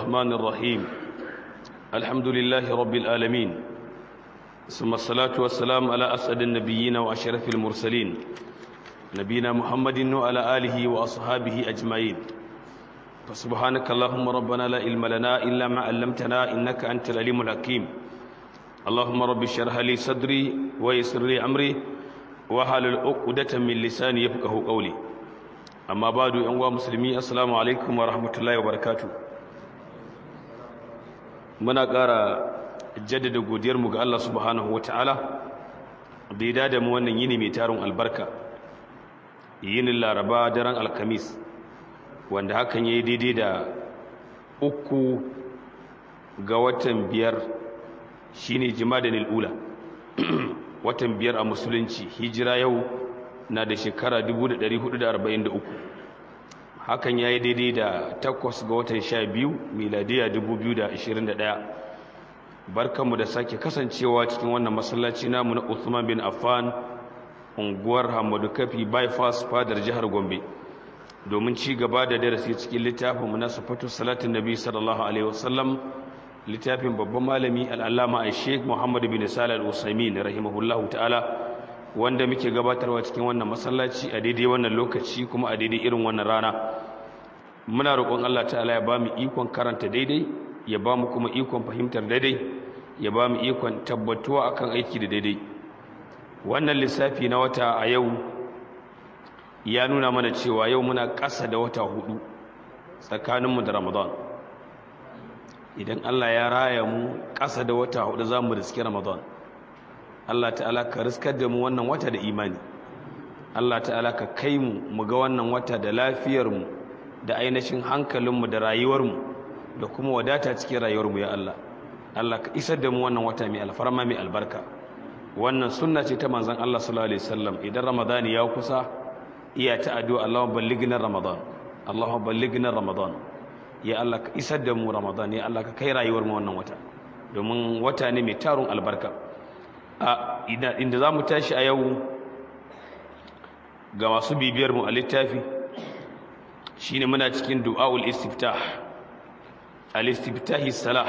الرحمن الرحيم الحمد لله رب العالمين ثم الصلاة والسلام على أسعد النبيين وأشرف المرسلين نبينا محمد وعلى آله وأصحابه أجمعين فسبحانك اللهم ربنا لا علم لنا إلا ما علمتنا إنك أنت العليم الحكيم اللهم رب اشرح لي صدري ويسر لي أمري وحلل عقدة من لساني يفقه قولي amma ba da yan musulmi assalamu alaikum wa rahmatullahi wa barakatu muna ƙara jaddada godiyarmu ga Allah subhanahu wa ta'ala da ya dada mu wannan yini mai tarin albarka yinin laraba daren alkamis wanda hakan ya yi daidai da uku ga watan biyar shine jima'a ula watan biyar a musulunci hijira yau na da shekara 1443 hakan ya yi daidai da takwas ga watan sha biyu miladiya 2021 barkanmu da sake kasancewa cikin wannan masallaci namu na Uthman bin Affan unguwar Hamadu Kafi bypass fadar jihar Gombe domin ci gaba da darasi cikin littafin mu na sifatu salatin nabi sallallahu alaihi wasallam littafin babban malami al-allama Sheikh Muhammad bin Salih al-Usaimin rahimahullahu ta'ala wanda muke gabatarwa cikin wannan masallaci a daidai wannan lokaci kuma a daidai irin wannan rana muna roƙon Allah ta'ala ya bamu ikon karanta daidai ya bamu kuma ikon fahimtar daidai ya bamu ikon tabbatuwa akan aiki da daidai wannan lissafi na wata a yau ya nuna mana cewa yau muna ƙasa da wata hudu tsakaninmu da Ramadan idan Allah ya raya mu ƙasa da wata hudu za mu riski Ramadan Allah ta'ala ka riskar da mu wannan wata da imani Allah ta'ala ka kai mu mu ga wannan wata da lafiyarmu da ainihin hankalinmu da rayuwarmu da kuma wadata cikin rayuwarmu ya Allah Allah ka isar da mu wannan wata mai alfarma mai albarka wannan sunna ce ta manzon Allah sallallahu alaihi wasallam idan ramadani ya kusa iya ta addu'a Allahumma ballighna ramadan Allahumma ballighna ramadan ya Allah ka isar da mu ramadan ya Allah ka kai rayuwar mu wannan wata domin wata ne mai tarun albarka inda za mu tashi a yau ga masu bibiyar mu a littafi shine muna cikin du'aul istiftah al-istiftahi salah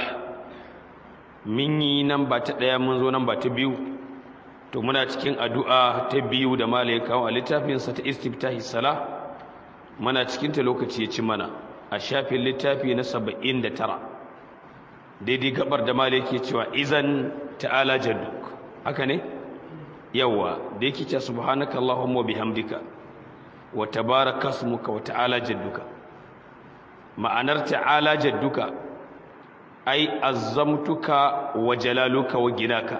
min yi nan ba ta daya mun zo nan ba ta biyu to muna cikin addu'a ta biyu da malai kawo a littafin sa ta istiftahi salah muna cikin ta lokaci ya ci mana a shafin littafi na 79 daidai gabar da malai ke cewa izan ta'ala jadduk haka ne yawa da yake ce subhanaka allahumma bihamdika wa tabaraka ismuka wa ta'ala jadduka ma'anar ta'ala jadduka ai azzamtuka wa jalaluka wa ginaka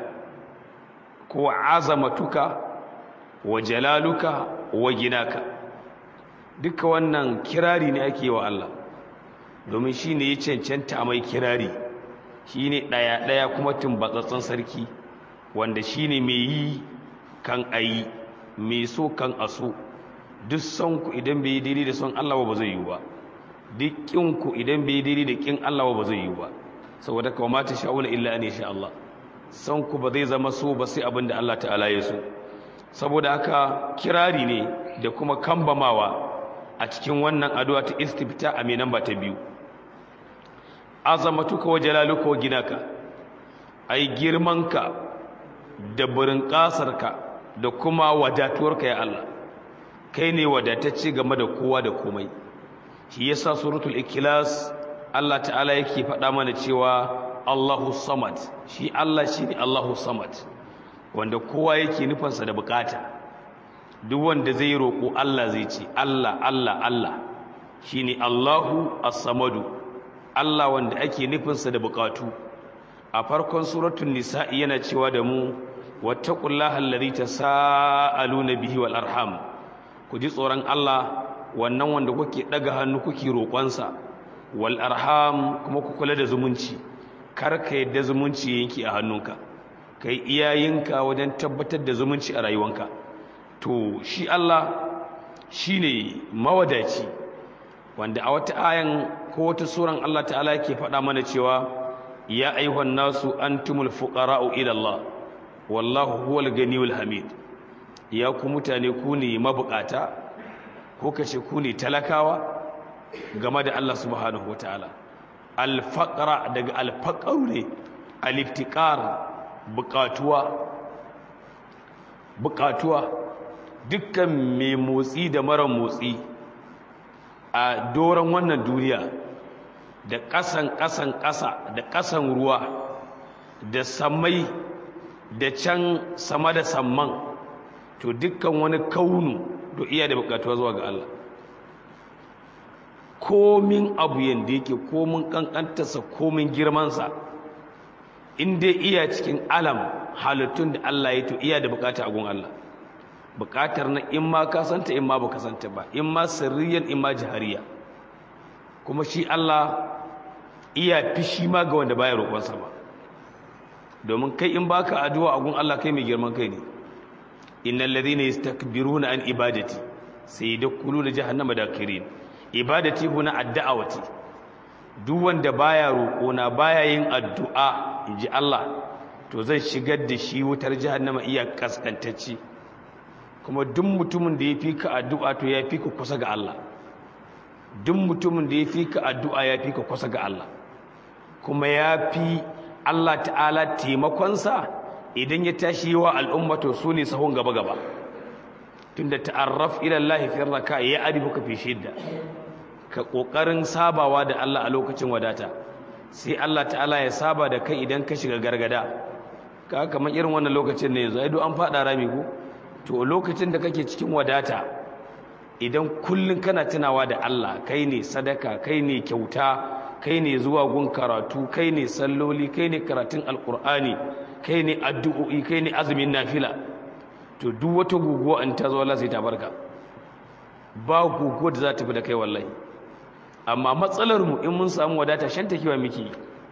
ko azamatuka wa jalaluka wa ginaka duka wannan kirari ne ake wa Allah domin shine ya cancanta mai kirari shine daya daya kuma tumbatsatsen sarki wanda shine mai yi kan ayi mai so kan aso duk son ku idan bai daidai da son Allah ba zai yi ba duk kin ku idan bai daidai da kin Allah ba zai yi ba saboda kawai mata sha'una illa an sha Allah son ku ba zai zama so ba sai abin da Allah ta'ala ya so saboda haka kirari ne da kuma kambamawa a cikin wannan addu'a ta istifta a mai namba ta biyu azamatuka wa jalaluka wa ginaka ai girmanka da burin ƙasarka da kuma wadatuwarka ya Allah kai ne wadatacce game da kowa da komai shi yasa suratul ikhlas Allah ta'ala yake faɗa mana cewa Allahu samad shi Allah shine Allahu samad wanda kowa yake nufansa da bukata duk wanda zai roƙo Allah zai ce Allah Allah Allah shine Allahu as-samadu Allah wanda ake nufinsa da bukatu a farkon suratul nisa'i yana cewa da mu wattaqullaha allazi tasaaluna bihi wal arham ku ji tsoron Allah wannan wanda kuke daga hannu kuke roƙonsa wal arham kuma ku kula da zumunci kar ka yadda zumunci yanki a hannunka kai iyayenka wajen tabbatar da zumunci a rayuwanka to shi Allah shine mawadaci wanda a wata ayan ko wata suran Allah ta'ala yake faɗa mana cewa ya ayyuhan nasu antumul fuqara'u ila Allah wallahu huwal ganiyul hamid ya ku mutane ku ne mabukata ko kace ku ne talakawa game da Allah subhanahu wataala alfaqra daga alfaqaru ne aliftiqar buƙatuwa buƙatuwa dukkan mai motsi da mara motsi a doron wannan duniya da ƙasan ƙasan ƙasa da ƙasan ruwa da samai da can sama da samman to dukkan wani kaunu to iya da buƙatuwa zuwa ga Allah komin abu yanda yake komin ƙanƙantarsa komin girmansa in dai iya cikin alam halittun da Allah ya to iya da buƙata a gun Allah buƙatar na in ma ka santa in ma ba ka santa ba in ma sirriyan in ma jihariya kuma shi Allah iya fishi ma ga wanda baya roƙonsa ba domin kai in baka addu'a a gun Allah kai mai girman kai ne innal ladhina yastakbiruna an ibadati sayadkhuluna jahannama dakirin ibadati huna addu'awati duk wanda baya roƙona baya yin addu'a inji Allah to zan shigar da shi wutar jahannama iya kaskantacce kuma duk mutumin da ya fi ka addu'a to ya fi ka kusa ga Allah duk mutumin da ya fi ka addu'a ya fi ka kusa ga Allah kuma ya fi Allah ta'ala taimakonsa idan ya tashi wa al'umma to su ne sahun gaba-gaba tunda ta'arraf ila Allah fi raka ya arifuka fi shidda ka kokarin sabawa da Allah a lokacin wadata sai Allah ta'ala ya saba da kai idan ka shiga gargada ka kamar irin wannan lokacin ne yanzu ai duk an fada rami ko to lokacin da kake cikin wadata idan kullun kana tunawa da Allah kai ne sadaka kai ne kyauta kai ne zuwa gun karatu kai ne salloli kai ne karatun alkur'ani kai ne addu'o'i kai ne azumin nafila to duk wata guguwa in ta zo Allah sai ta barka ba guguwa da za ta fi da kai wallahi amma matsalar mu in mun samu wadata shan takewa miki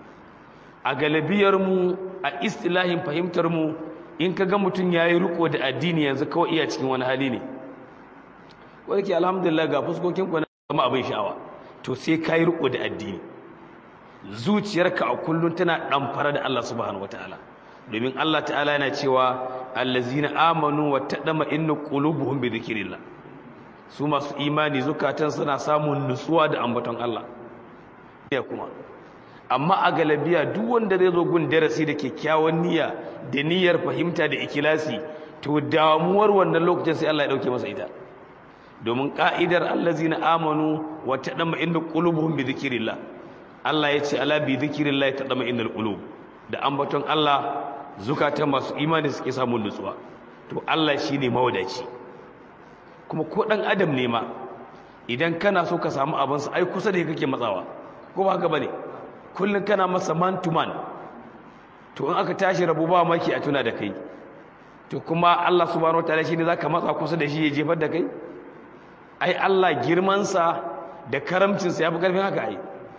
a galibiyar mu a istilahin fahimtar mu in ka ga mutum yayi riko da addini yanzu kawai iya cikin wani hali ne wanda ke alhamdulillah ga fuskokin ku na zama abin sha'awa to sai kai riko da addini zuciyarka a kullun tana ɗamfara da Allah subhanahu wataala domin Allah ta'ala yana cewa allazina amanu wa tadama inna qulubuhum bi dhikrillah su masu imani zukatan suna samun nutsuwa da ambaton Allah ya kuma amma a galabiya duk wanda zai zo gun darasi da kyakkyawan niyya da niyyar fahimta da ikilasi to damuwar wannan lokacin sai Allah ya dauke masa ita domin ka'idar allazina amanu wa tadama inna qulubuhum bi dhikrillah Allah ya ce ala bi zikirillahi tadama innal qulub da ambaton Allah zukatan masu imani suke samun nutsuwa to Allah shine mawadaci kuma ko dan adam ne ma idan kana so ka samu abin sa ai kusa da kake matsawa ko ba haka bane kullun kana masa man to man to in aka tashi rabu ba maki a tuna da kai to kuma Allah subhanahu wataala shine zaka matsa kusa da shi ya jefar da kai ai Allah girman sa da karamcin sa yafi karfin haka ai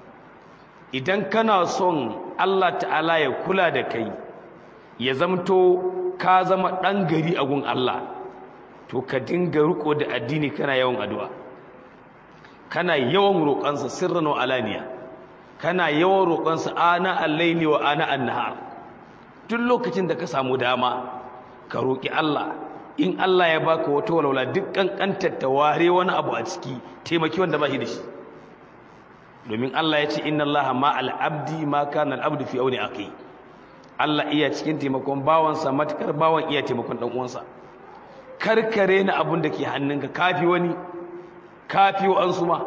idan kana son Allah ta'ala ya kula da kai ya zamto ka zama ɗan gari a gun Allah to ka dinga riko da addini kana yawan addu'a kana yawan roƙonsa sirran wa alaniya kana yawan roƙonsa ana al-laili wa ana an-nahar duk lokacin da ka samu dama ka roƙi Allah in Allah ya baka wata walwala duk kankantar ta ware wani abu a ciki taimaki wanda ba shi da shi domin Allah ya ce inna Allah ma al'abdi ma kana al'abdu fi auni aqi Allah iya cikin taimakon bawansa matakar bawan iya taimakon dan uwansa karkare na abun da ke hannunka kafi wani kafi an suma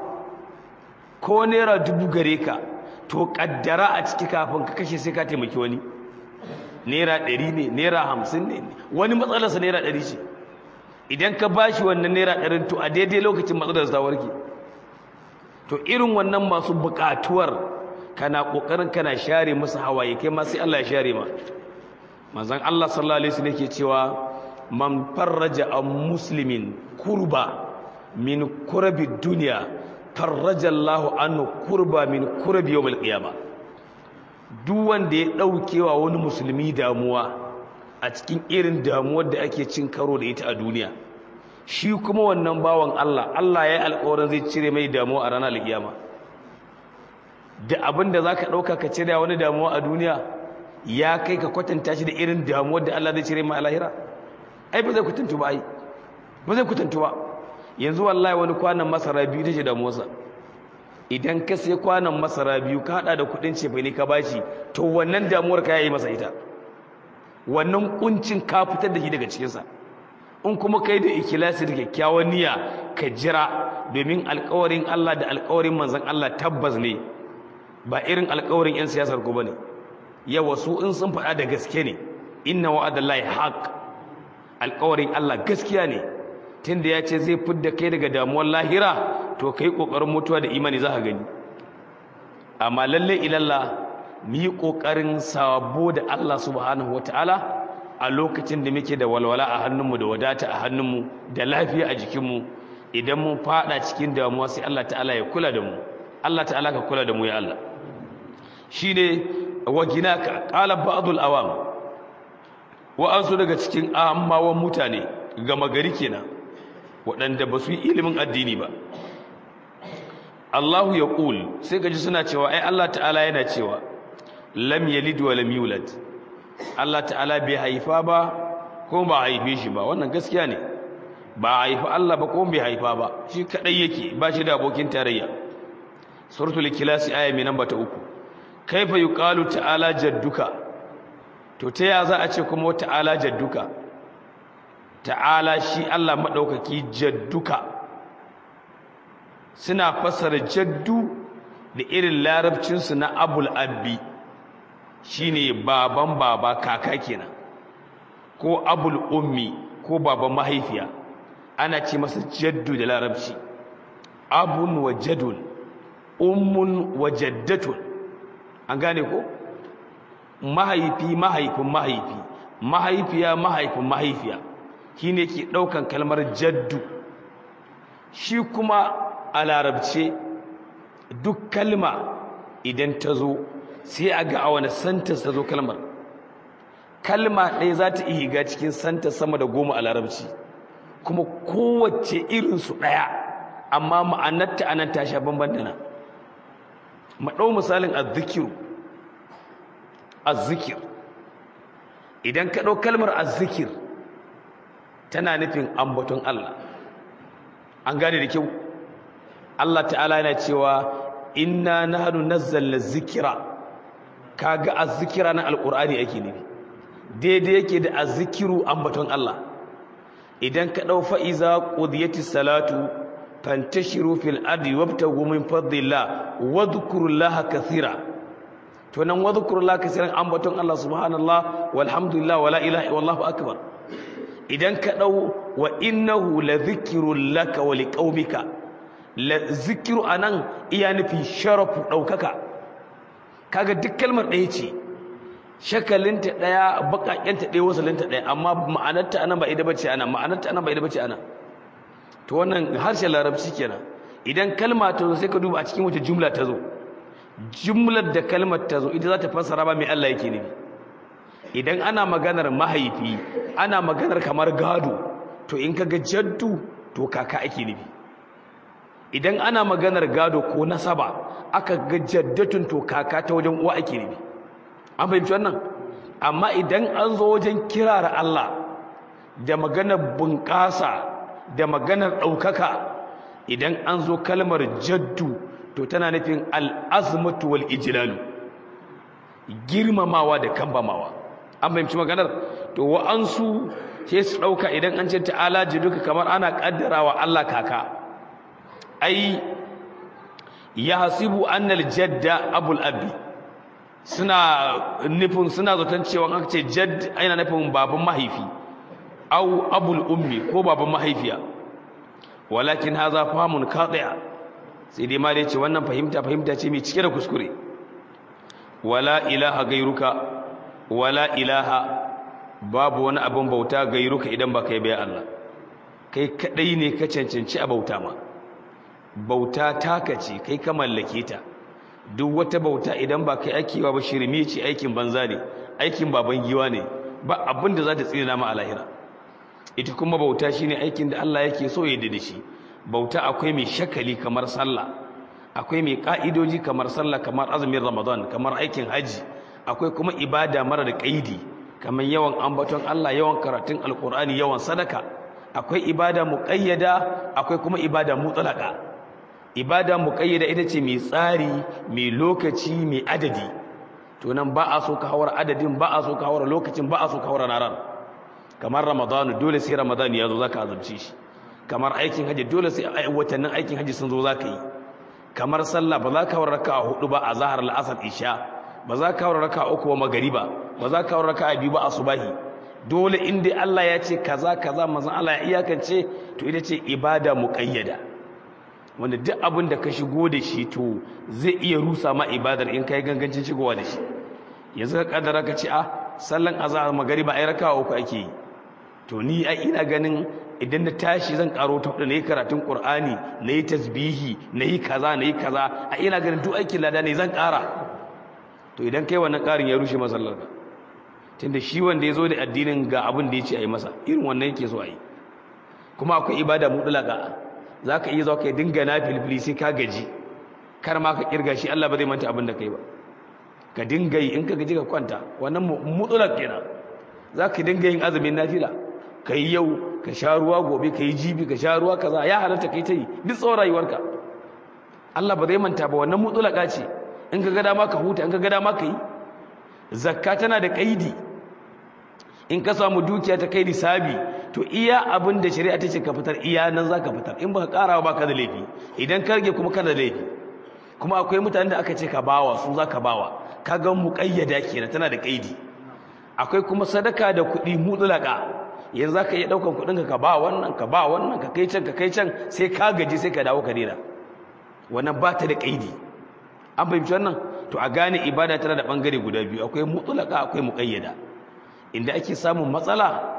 ko naira dubu gare ka to kaddara a ciki kafin ka kashe sai ka taimaki wani naira ɗari ne naira hamsin ne wani matsalarsa naira ɗari ce idan ka bashi wannan naira ɗarin to a daidai lokacin matsalar ta warke to irin wannan masu buƙatuwar kana ƙoƙarin kana share musu hawaye kai ma sai Allah ya share ma manzon Allah sallallahu alaihi wasallam yake cewa man farraja an muslimin kurba min kurabi dunya farraja Allahu anhu kurba min kurabi yawmil qiyama duk wanda ya daukewa wani musulmi damuwa a cikin irin damuwar da ake cin karo da ita a duniya shi kuma wannan bawan Allah Allah ya yi alƙawarin zai cire mai damuwa a ranar alƙiyama da abin da za ka ɗauka ka cire wani damuwa a duniya ya kai ka kwatanta shi da irin damuwar da Allah zai cire mai a lahira ai ba zai kwatantu ba ai ba zai kwatantu ba yanzu wallahi wani kwanan masara biyu take damuwarsa idan ka sai kwanan masara biyu ka hada da kudin cefa ne ka bashi to wannan damuwar ka yayi masa ita wannan kuncin ka fitar da shi daga cikinsa in kuma kai da ikilasi da kyakkyawan niyya ka jira domin alkawarin Allah da alkawarin manzon Allah tabbas ne ba irin alkawarin 'yan siyasar ku bane yawa su in sun faɗa da gaske ne inna wa'adallahi haqq alkawarin Allah gaskiya ne tunda ya ce zai fidda kai daga damuwar lahira to kai kokarin mutuwa da imani za ka gani amma lalle ilalla mu yi kokarin sabo da Allah subhanahu wataala a lokacin da muke da walwala a hannunmu da wadata a hannunmu da lafiya a jikinmu idan mun fada cikin damuwa sai Allah ta'ala ya kula da mu Allah ta'ala ka kula da mu ya Allah shine waginaka qala ba'dul awam wa ansu daga cikin ammawan mutane gama gari kenan waɗanda ba su yi ilimin addini ba Allahu ya ƙul sai gaji suna cewa ai Allah ta'ala yana cewa lam yalid wa lam yulad Allah ta'ala bai haifa ba ko ba haife shi ba wannan gaskiya ne ba haifa Allah ba ko bai haifa ba shi kadai yake ba shi da abokin tarayya suratul ikhlas aya mai namba ta uku kaifa yuqalu ta'ala jadduka to ta ya za a ce kuma ta'ala jadduka ta'ala shi Allah madaukaki jadduka suna fasara jaddu da irin larabcinsu na abul abbi shine baban baba kaka kenan ko abul ummi ko baban mahaifiya ana ce masa jaddu da larabci abun wa jadun ummun wa jaddatun an gane ko mahaifi mahaifin mahaifi mahaifiya mahaifin mahaifiya shine ke daukan kalmar jaddu shi kuma a larabce duk kalma idan ta zo sai a ga a wani santas ta zo kalmar kalma ɗaya za ta iya cikin santa sama da goma a larabci kuma kowace irinsu ɗaya amma ma'anarta anan ta sha bamban da nan maɗau misalin azzikiru azzikir idan ka ɗau kalmar azzikir tana nufin ambaton Allah an gane da kyau Allah ta'ala yana cewa inna nahnu nazzalna zikira kaga azzikira na alqur'ani ake nufi daidai yake da azzikiru ambaton Allah idan ka dau fa iza qudiyatis salatu fantashiru fil ardi wabtagu min fadlillah wadhkurullaha kathira to nan wadhkurullaha kathiran ambaton Allah subhanallah walhamdulillah wala ilaha illallah akbar idan ka dau wa innahu ladhikrun laka wa liqaumika zikiru a nan iya nufi sharafu ɗaukaka kaga duk kalmar ɗaya ce shakalinta ɗaya baƙaƙenta ɗaya wasalinta ɗaya amma ma'anarta anan ba ida bace ana ma'anarta anan ba ida bace ana to wannan harshen larabci kenan idan kalma ta zo sai ka duba a cikin wata jumla ta zo jumlar da kalmar ta zo ita za ta fassara ba mai Allah yake nufi idan ana maganar mahaifi ana maganar kamar gado to in kaga jaddu to kaka ake nufi idan ana maganar gado ko nasaba aka ga jaddatun to kaka ta wajen uwa ake nufi an fahimci wannan amma idan an zo wajen kirara Allah da maganar bunƙasa da maganar ɗaukaka idan an zo kalmar jaddu to tana nufin al'azmatu wal ijlalu girmamawa da kambamawa an fahimci maganar to wa'ansu sai su ɗauka idan an ce ta'ala duka kamar ana ƙaddarawa Allah kaka ai ya hasibu annal jadda abul abi suna nufin suna zaton cewa aka ce jadd aina nufin baban mahaifi au abul ummi ko baban mahaifiya walakin haza famun qati'a sai dai ma dai ce wannan fahimta fahimta ce mai cike da kuskure wala ilaha gairuka wala ilaha babu wani abin bauta gairuka idan ba kai bai Allah kai kadai ne ka cancanci a bauta ma bauta taka ce kai ka mallake ta duk wata bauta idan ba kai ake ba shirme ce aikin banza ne aikin baban giwa ne ba abin da za ta tsina ma a lahira ita kuma bauta shine aikin da Allah yake so ya da shi bauta akwai mai shakali kamar sallah akwai mai ka'idoji kamar sallah kamar azumin ramadan kamar aikin haji akwai kuma ibada mara da kaidi kamar yawan ambaton Allah yawan karatun alkur'ani yawan sadaka akwai ibada muqayyada akwai kuma ibada mutlaka ibada muqayyada ita ce mai tsari mai lokaci mai adadi to nan ba a so ka hawar adadin ba a so ka hawar lokacin ba a so ka hawar naran kamar ramadan dole sai ramadan ya zo zaka azumci shi kamar aikin haji dole sai watannin aikin haji sun zo zaka yi kamar sallah ba za ka hawar raka'a hudu ba a zahar al-asr isha ba za ka hawar raka'a uku ba magariba ba za ka hawar raka'a biyu ba asubahi dole inda Allah ya ce kaza kaza manzon Allah ya iyakance to ita ce ibada muqayyada wanda duk abin da ka shigo da shi to zai iya rusa ma ibadar in kai gangancin shigowa da shi yanzu ka kaddara ka ce a sallan azhar magariba ai raka'a uku ake yi to ni ai ina ganin idan na tashi zan karo ta hudu na yi karatun qur'ani na yi tasbihi na yi kaza na yi kaza a ina ganin duk aikin lada ne zan kara to idan kai wannan karin ya rushe masallar ka tunda shi wanda ya zo da addinin ga abin da ya ce a yi masa irin wannan yake so a yi kuma akwai ibada mutlaka za ka iya zo ka dinga na filfili sai ka gaji kar ma ka kirga shi Allah ba zai manta abin da kai ba ka dinga yi in ka gaji ka kwanta wannan mutlak kenan za ka dinga yin azumin nafila ka yi yau ka sha ruwa gobe ka yi jibi ka sha ruwa kaza ya halatta kai ta yi duk tsawon rayuwarka Allah ba zai manta ba wannan mutlaka ce in ka ga dama ka huta in ka ga dama ka yi zakka tana da kaidi in ka samu dukiya ta kai nisabi to iya abin da shari'a ta ce ka fitar iya nan za ka fitar in baka karawa ba ka da laifi idan ka rage kuma kana da laifi kuma akwai mutanen da aka ce ka bawa su za ka bawa ka ga muƙayyada kenan tana da kaidi akwai kuma sadaka da kuɗi mutlaka yanzu za ka iya ɗaukan kuɗin ka ba wannan ka ba wannan ka kai can ka kai can sai ka gaji sai ka dawo ka daina wannan ba ta da kaidi an fahimci wannan to a gane ibada tana da bangare guda biyu akwai mutlaka akwai muqayyada inda ake samun matsala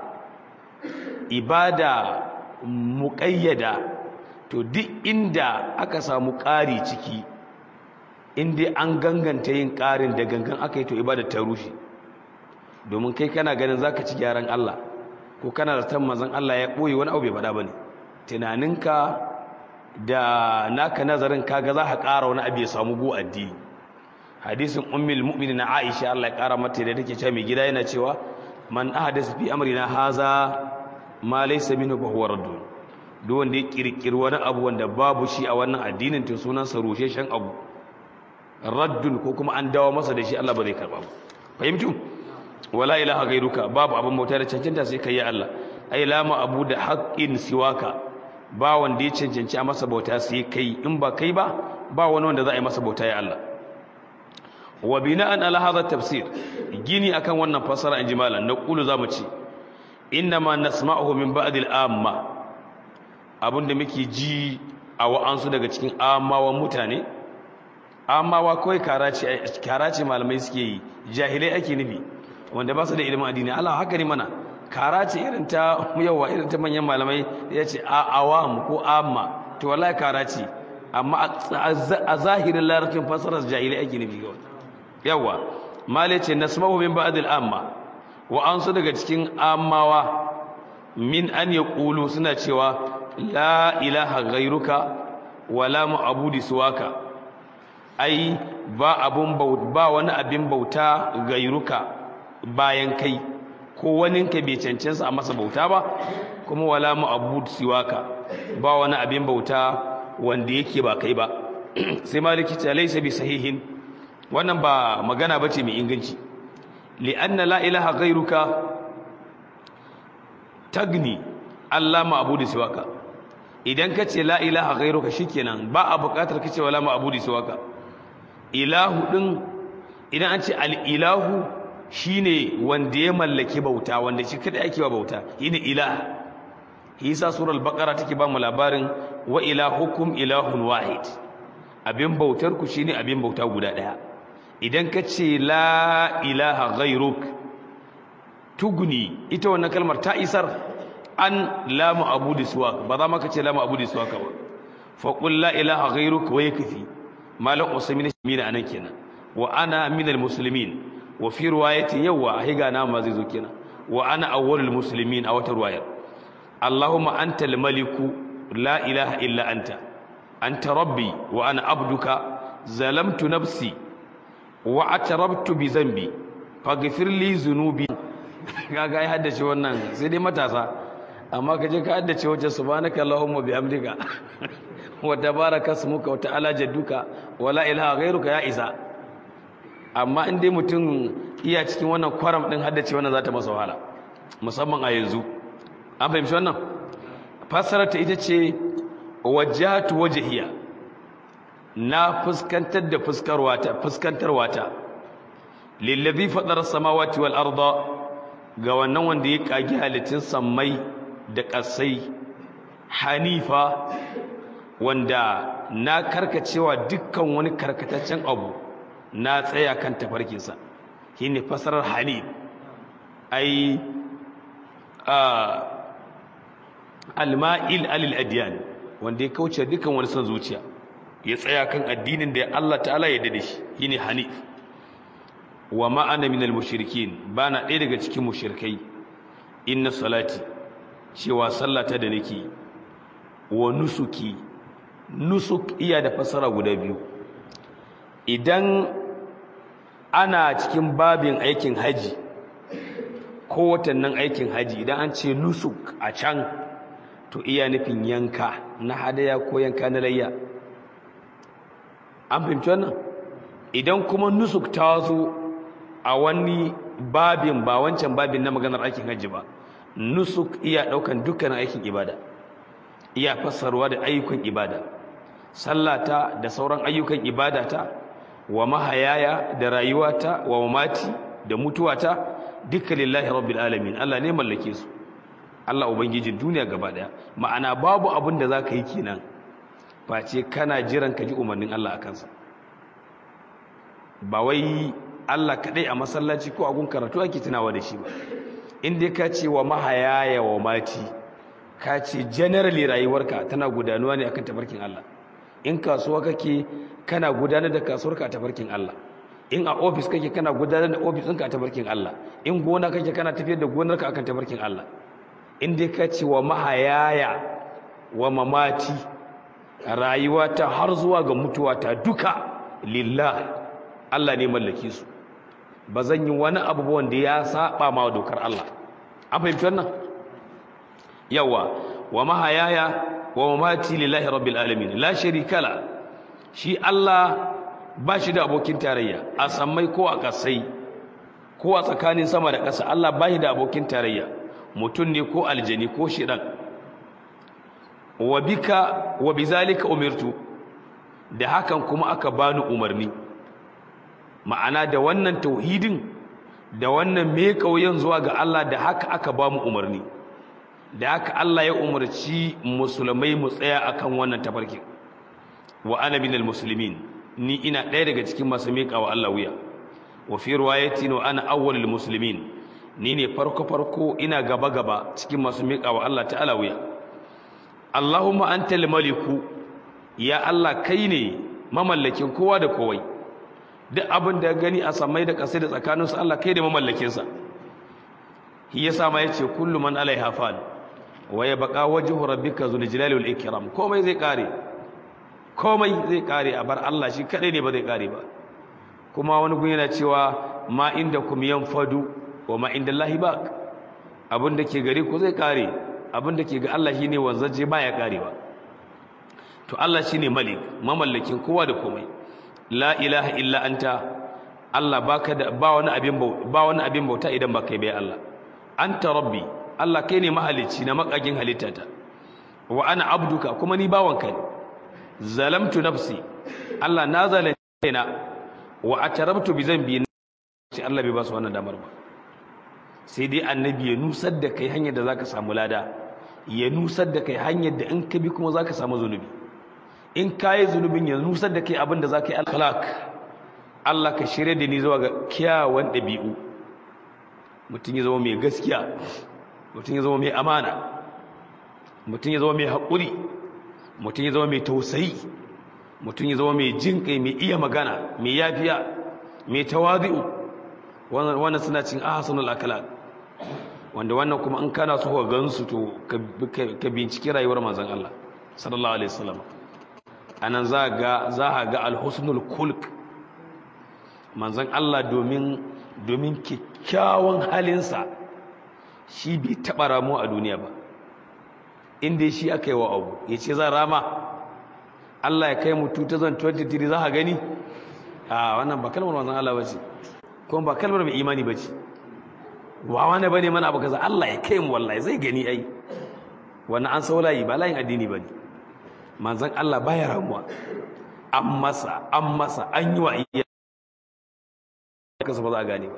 ibada muqayyada to duk inda aka samu ƙari ciki inda an ganganta yin ƙarin da gangan aka yi to ibada ta rushe domin kai kana ganin zaka ci gyaran Allah ko kana da tan manzon Allah ya boye wani abu bai faɗa bane tunaninka da naka nazarin kaga za ka ƙara wani abu ya samu go addini hadisin ummul mu'minin Aisha Allah ya ƙara mata da take cewa mai gida yana cewa man ahdas fi amrina haza ma laysa minhu fa huwa raddun duk wanda ya kirkiri wani abu wanda babu shi a wannan addinin to sunan sa rusheshen abu raddun ko kuma an dawo masa da shi Allah ba zai karba ba fahimtu wala ilaha gairuka babu abin bauta da cancanta sai kai ya Allah ai la ma abu da haqqin siwaka ba wanda ya cancanci a masa bauta sai kai in ba kai ba ba wani wanda za a yi masa bauta ya Allah wa bina'an ala hadha tafsir gini akan wannan fasara in jimalan na qulu zamu ce innama nasma'uhu min ba'd al-amma abinda muke ji a wa'ansu daga cikin amawan mutane amawa kawai karace karace malamai suke yi jahilai ake nufi wanda ba su da ilimin addini Allah haka ne mana karace irin ta yawa irin ta manyan malamai ya ce a awam ko amma to wallahi karace amma a zahirin larabcin fasarar jahilai ake nufi kawai yawa malai ce nasmahu min ba'd al-amma wa an su daga cikin ammawa min an yaqulu suna cewa la ilaha ghairuka wala mu'budi suwaka ai ba abun ba wani abin bauta gairuka bayan kai ko waninka bai cancansa a masa bauta ba kuma wala mu'bud siwaka ba wani abin bauta wanda yake ba kai ba sai maliki ta laysa bi sahihin wannan ba magana bace mai inganci li'anna la ilaha ghairuka tagni Allah ma'budu siwaka idan ka ce la ilaha ghairuka shikenan ba a buƙatar kace wala ma'budu siwaka ilahu din idan an ce al-ilahu shine wanda ya mallaki bauta wanda shi kada ake wa bauta shine ilah Isa surar baqara take ba mu labarin wa ilahukum ilahun wahid abin bautar ku shine abin bauta guda daya idan ka ce la ilaha ghairuk tuguni ita wannan kalmar ta isar an la ma'budu suwak ba za ma ka ce la ma'budu suwak ba fa qul la ilaha ghairuk wa yakfi malam usaymin min anan kenan wa ana minal muslimin wa fi riwayati yawa higa na ma zai zo kenan wa ana awwalul muslimin a wata riwayar allahumma antal maliku la ilaha illa anta anta rabbi wa ana abduka zalamtu nafsi wa atarabtu bi zambi faghfir li dhunubi kaga ai haddace wannan sai dai matasa amma kaje ka haddace wajen subhanaka allahumma bihamdika wa tabaraka smuka wa ta'ala jadduka wa la ilaha ghairuka ya isa amma in dai mutum iya cikin wannan kwaram din haddace wannan za ta masa wahala musamman a yanzu an fahimci wannan fassarar ta ita ce wajjatu wajhiya na fuskantar da fuskarwa ta fuskantarwa ta lillazi fadara samawati wal arda ga wannan wanda ya kage halittun sammai da ƙasai hanifa wanda na karkacewa dukkan wani karkataccen abu na tsaya kan tafarkinsa shi ne fasarar hanif ai alma'il alil adiyan wanda ya kauce dukkan wani son zuciya ya tsaya kan addinin da Allah ta'ala ya dade shi shi ne hanif wa ma'ana minal mushrikin bana ɗaya daga cikin mushrikai inna salati cewa sallata da nake wa nusuki nusuk iya da fasara guda biyu idan ana cikin babin aikin haji ko watannin aikin haji idan an ce nusuk a can to iya nufin yanka na hadaya ko yanka na layya an fahimci wannan idan kuma nusuk ta zo a wani babin ba wancan babin na maganar aikin haji ba nusuk iya daukan dukkanin aikin ibada iya fassarwa da ayyukan ibada sallata da sauran ayyukan ibadata wa mahayaya da rayuwata wa mamati da mutuwata dukkan lillahi rabbil alamin Allah ne mallake su Allah ubangijin duniya gaba daya ma'ana babu abin da zaka yi kenan face kana jiran ka ji umarnin Allah akan sa ba wai Allah kadai a masallaci ko a gun karatu ake tunawa da shi ba in dai ka ce wa mahayaya wa mati ka ce generally rayuwarka tana gudanuwa ne akan tafarkin Allah in kasuwa kake kana gudanar da kasuwarka a tafarkin Allah in a ofis kake kana gudanar da ofis ɗinka a tafarkin Allah in gona kake kana tafiyar da gonarka akan tafarkin Allah in dai ka ce wa mahayaya wa mamati rayuwata har zuwa ga mutuwata duka lillah Allah ne mallaki su ba zan yi wani abu wanda ya saba ma dokar Allah an fahimci wannan yawa wa mahayaya wa mamati lillahi rabbil alamin la sharika la shi Allah ba shi da abokin tarayya a sammai ko a kasai ko a tsakanin sama da ƙasa Allah ba shi da abokin tarayya mutum ne ko aljani ko shidan wa bika wa bizalika umirtu da hakan kuma aka bani umarni ma'ana da wannan tauhidin da wannan me kauyen zuwa ga Allah da haka aka ba mu umarni da haka Allah ya umarci musulmai mu tsaya akan wannan tafarkin wa ana minal muslimin ni ina ɗaya daga cikin masu miƙa wa Allah wuya wa fi riwayatin wa ana awwalul muslimin ni ne farko farko ina gaba gaba cikin masu miƙa wa Allah ta'ala wuya Allahumma antal maliku ya Allah kai ne mamallakin kowa da kowai duk abin da gani a samai da ƙasai da tsakaninsu Allah kai da mamallakinsa shi yasa ma yace kullu man alaiha fan wa yabqa wajhu rabbika zul jalali wal ikram komai zai kare komai zai kare a bar Allah shi kadai ne ba zai kare ba kuma wani gun yana cewa ma inda kum yanfadu wa ma inda Allah baq abin da ke gare ku zai kare abin da ke ga Allah shine wanzaje baya karewa to Allah shine malik mamallakin kowa da komai la ilaha illa anta Allah baka da ba wani abin ba wani abin bauta idan ba kai bai Allah anta rabbi Allah kai ne mahalicci na makagin halittata wa ana abduka kuma ni bawanka ne zalamtu nafsi Allah na zalunce kaina wa atarabtu bi zambi sai Allah bai ba su wannan damar ba sai dai annabi ya nusar da kai hanyar da zaka samu lada ya nusar da kai hanyar da in ka bi kuma zaka samu zunubi in kayi zunubin ya nusar da kai abin da zaka yi al-khalaq Allah ka shirye da ni zuwa ga kyawawan dabi'u mutum ya zama mai gaskiya mutum ya zama mai amana mutum ya zama mai haƙuri mutum ya zama mai tausayi mutum ya zama mai jin kai mai iya magana mai yafiya mai tawazi'u wannan suna cin ahsanul akhlaq wanda wannan kuma in kana so ka gansu to ka binciki rayuwar manzon Allah sallallahu alaihi wasallam anan za ga za ga alhusnul khulq manzon Allah domin domin kyakkyawan halinsa shi bai taɓa ramo a duniya ba inda shi aka yi wa abu ya ce za rama Allah ya kai mu 2023 za ka gani a wannan ba kalmar manzon Allah bace kuma ba kalmar mai imani bace wa wani bane mana abu kaza Allah ya kai mu wallahi zai gani ai wannan an saulayi ba layin addini bane manzon Allah baya ramuwa an masa an masa an yi wa iya kasa ba za a gane ba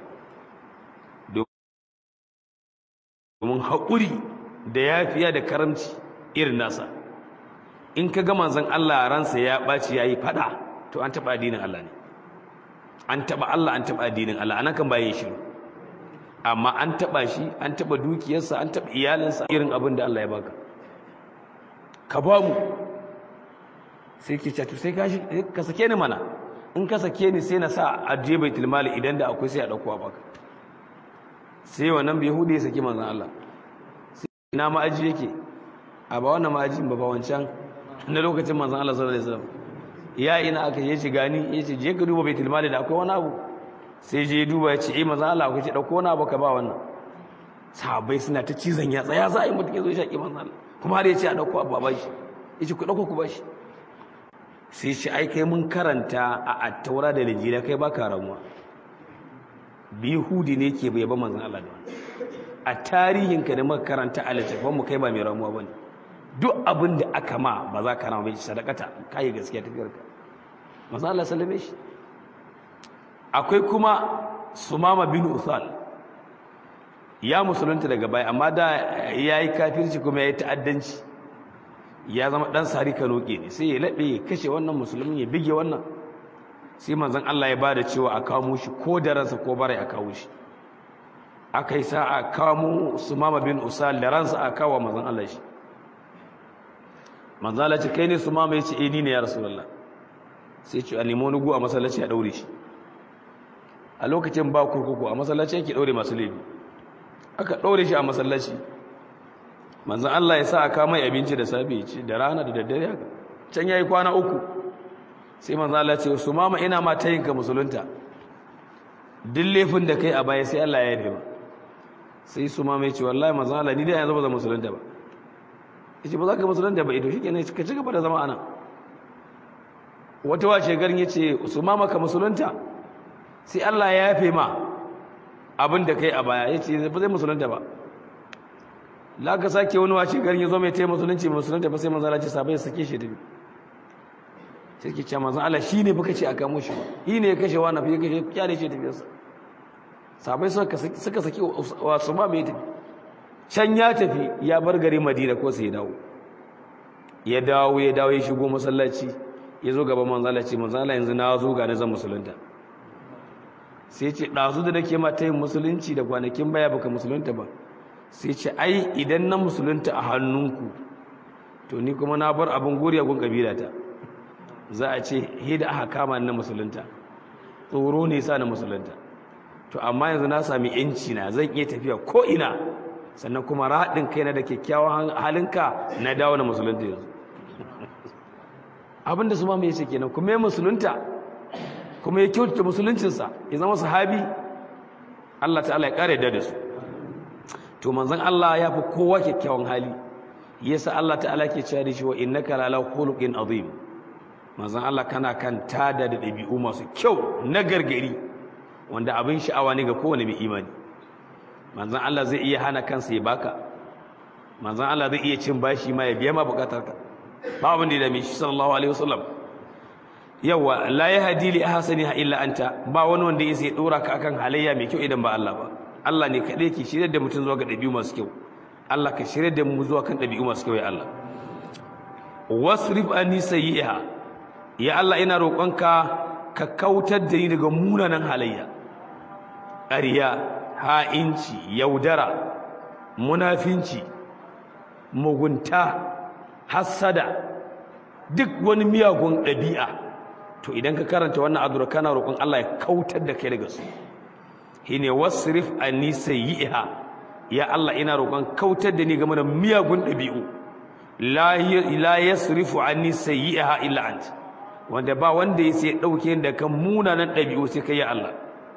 domin haƙuri da yafiya da karamci irin nasa in ka ga manzon Allah ransa ya ɓaci ya yi faɗa to an taɓa addinin Allah ne an taɓa Allah an taɓa addinin Allah anan kan bayan shiru amma an taɓa shi an taɓa dukiyarsa an taɓa iyalinsa irin abin da Allah ya baka ka ba mu sai ke catu sai ka sake ni mana in ka sake ni sai na sa a je baitul mali idan da akwai sai a dauko a baka sai wannan bai hude ya saki manzon Allah sai ina ma'aji yake a ba wannan ma'aji ba ba wancan na lokacin manzon Allah sallallahu alaihi wasallam ya ina aka yi shi gani ya ce je ka duba baitul mali da akwai wani abu sai je duba ya ce eh manzon Allah akwai ce dauko wani abu ka ba wannan sahabbai suna ta cizon yatsa ya za a yi mutum ya zo ya shaƙi manzon Allah kuma har ya ce a dauko abu a bashi ya ce ku dauko ku bashi sai shi ai kai mun karanta a attaura da linjila kai baka ramuwa bihudi ne ke bai ba manzon Allah da a tarihin ka da muka karanta a littafin mu kai ba mai ramuwa bane duk abin da aka ma ba za ka rama ba sadakata kai gaskiya tafiyar ka manzon Allah sallame shi akwai kuma Sumama bin Uthal ya musulunta daga baya amma da yayi kafirci kuma yayi ta'addanci ya zama dan sari kanoke ne sai ya laɓe ya kashe wannan musulmin ya bige wannan sai manzon Allah ya bada cewa a kawo shi ko da ransa ko bare a kawo shi aka yi sa a kawo Sumama bin Usal da ransa a kawo manzon Allah shi manzon Allah ce kai ne Sumama ya ce eh ni ne ya Rasulullah sai ce a nemo nugu a masallaci a daure shi a lokacin ba kurkuku a masallaci yake daure masu laifi aka daure shi a masallaci manzan Allah ya sa a kama abinci da safe ce da rana da daddare haka can yayi kwana uku sai manzan Allah ce su mama ina ma ta yinka musulunta duk laifin da kai a baya sai Allah ya yi ba sai su mama ya ce wallahi manzan Allah ni dai yanzu ba zan musulunta ba ya ce ba za ka musulunta ba ito shi ke ka ci gaba da zama ana wata wace garin ya ce su mama ka musulunta sai Allah ya yafe ma abin da kai a baya ya ce ba zai musulunta ba la ka sake wani wace garin ya zo mai taya musulunci musulunta ba sai manzo Allah ce sabai ya sake shi da sai ke cewa manzo Allah shine baka ce a kamo shi shi ne ya kashe wani fa ya kashe kyale shi tafiyarsa sabai suka suka saki wasu ma mai tafi can ya tafi ya bar gari Madina ko sai ya dawo ya dawo ya dawo ya shigo masallaci ya zo gaban manzo Allah ce manzo Allah yanzu na zo ga na zan musulunta sai ce ɗazu da nake ma ta yin musulunci da kwanakin baya baka musulunta ba sai ce ai idan na musulunta a hannunku to ni kuma na bar abin goriya gun kabilata za a ce hida aka kama na musulunta tsoro ne sa na musulunta to amma yanzu na sami yanci na zan iya tafiya ko ina sannan kuma raɗin kaina da kyakkyawan halinka na dawo na musulunta yanzu abinda su ma mai ce kenan kuma ya musulunta kuma ya kyautata musuluncinsa ya zama sahabi Allah ta'ala ya kare da su to manzon Allah ya fi kowa kyakkyawan hali yasa Allah ta'ala ke cewa da shi wa innaka lala khuluqin azim manzon Allah kana kan tada da dabi'u masu kyau na gargari wanda abin sha'awa ne ga kowane mai imani manzon Allah zai iya hana kansa ya baka manzon Allah zai iya cin bashi ma ya biya ma bukatarka ba abin da ya dame shi sallallahu alaihi wasallam yawa la yahdi li ahsaniha illa anta ba wani wanda ya sai dora ka akan halayya mai kyau idan ba Allah ba Allah ne kadai ke shirye da mutum zuwa ga dabi'u masu kyau Allah ka shirye da mu zuwa kan dabi'u masu kyau ya Allah wasrif anni sayyi'a ya Allah ina roƙonka ka kautar da ni daga munanan halayya ƙarya ha'inci yaudara munafinci mugunta hassada duk wani miyagun ɗabi'a to idan ka karanta wannan addu'a kana roƙon Allah ya kautar da kai daga su shine wasrif anni sayyi'a ya Allah ina roƙon kautar da ni game da miyagun ɗabi'u la la yasrifu anni sayyi'a illa ant wanda ba wanda ya sai dauke da kan munanan ɗabi'u sai kai ya Allah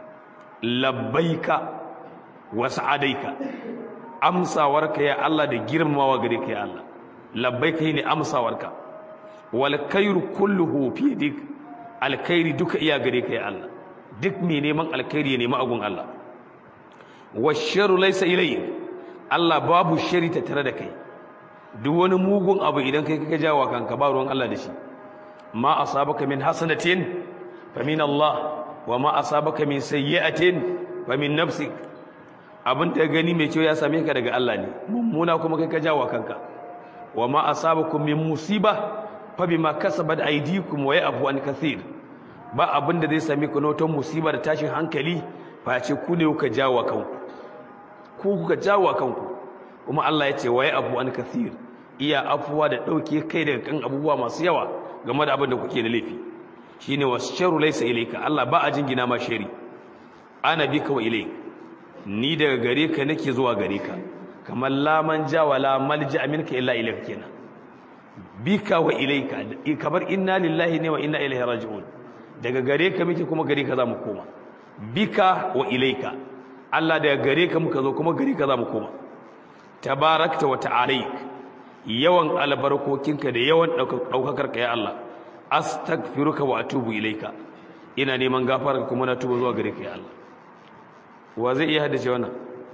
labbaika wa sa'adaika amsawarka ya Allah da girmamawa gare ka ya Allah labbaika ne amsawarka wal khairu kulluhu fi yadik alkhairi duka iya gare ka ya Allah duk mai neman alkhairi ya nemi agun Allah washaru laysa ilayk Allah babu shari ta tare da kai duk wani mugun abu idan kai kaka jawo kanka ba ruwan Allah da shi ma asabaka min hasanatin fa min Allah wa ma asabaka min sayyi'atin fa min nafsik abin da gani mai kyau ya same ka daga Allah ne mummuna kuma kai ka jawo kanka wa ma asabakum min musiba fa bima kasabat aydikum wa ya'fu an kathir ba abin da zai same ku na wata musiba da tashin hankali fa ce ku ne kuka jawo kanku ku kuka jawo kanku kuma Allah ya ce wa ya'fu an kathir iya afuwa da dauke kai daga kan abubuwa masu yawa game da abin da kuke da laifi shine washaru laysa ilayka Allah ba a jingina ma shari ana bika wa ilayka ni daga gare ka nake zuwa gare ka kamar laman ja wala malja minka illa ilayka kenan bika wa ilayka kamar inna lillahi ne wa inna ilaihi raji'un daga gare ka muke kuma gare ka zamu koma bika wa ilayka Allah daga gare ka muka zo kuma gare ka zamu koma tabarakta wa ta'alaik yawan albarkokinka da yawan daukakar ka ya Allah astaghfiruka wa atubu ilayka ina neman gafararka kuma na tuba zuwa gare ka ya Allah wa zai iya haddace wannan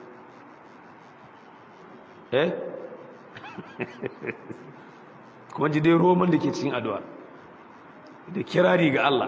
eh kuma ji dai roman da ke cikin addu'a da kirari ga Allah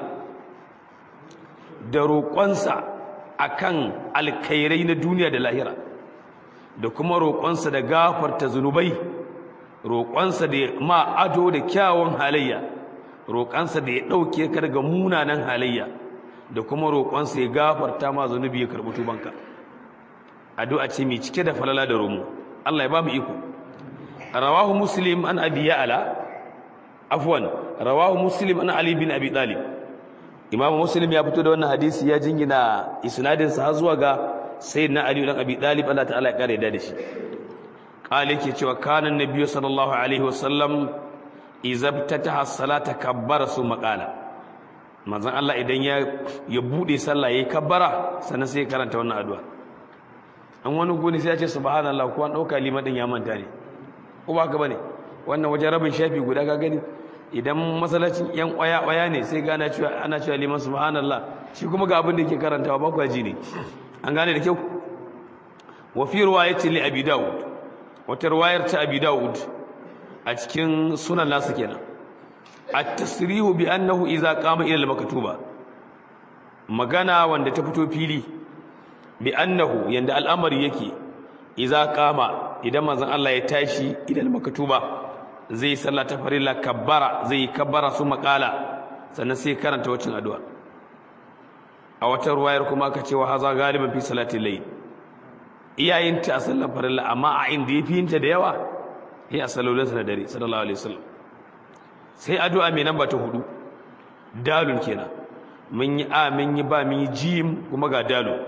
da roƙonsa akan alkhairai na duniya da lahira da kuma roƙonsa da gafarta zunubai roƙonsa da ma ado da kyawun halayya roƙonsa da ya ɗauke ka daga munanan halayya da kuma roƙonsa ya gafarta ma zunubi ya karɓi tubanka addu'a ce mai cike da falala da romo Allah ya ba mu iko rawahu muslim an abi ya'la afwan rawahu muslim an ali bin abi talib imam muslim ya fito da wannan hadisi ya jingina isnadin sa zuwa ga sayyidina ali dan abi talib Allah ta'ala ya kare da shi qala yake cewa kana nabiyyu sallallahu alaihi wasallam izabtataha salata kabbara su maqala manzon Allah idan ya ya bude sallah yayi kabbara sannan sai ya karanta wannan addu'a an wani goni sai ya ce subhanallah ko an dauka liman din ya manta ne ko ba ka bane wannan wajen rabin shafi guda ka gani idan masallacin yan kwaya kwaya ne sai gana cewa ana cewa liman subhanallah shi kuma ga abin da yake karantawa ba kwaji ne an gane da kyau wa fi riwayati li abi daud wata riwayar ta abi daud a cikin sunan nasu kenan at-tasrihu bi annahu idza qama ila al-maktuba magana wanda ta fito fili bi annahu yanda al'amari yake idza qama idan manzon Allah ya tashi ila al-maktuba zai sallah ta farilla kabbara zai kabbara su makala sannan sai karanta wacin addu'a a wata ruwayar kuma aka ce wa haza galiban fi salatin layl iyayinta a sallar farilla amma a inda yafi yinta da yawa sai a salolinsa na dare sallallahu alaihi wasallam sai addu'a mai namba ta hudu dalun kenan mun yi a mun yi ba mun yi jim kuma ga dalu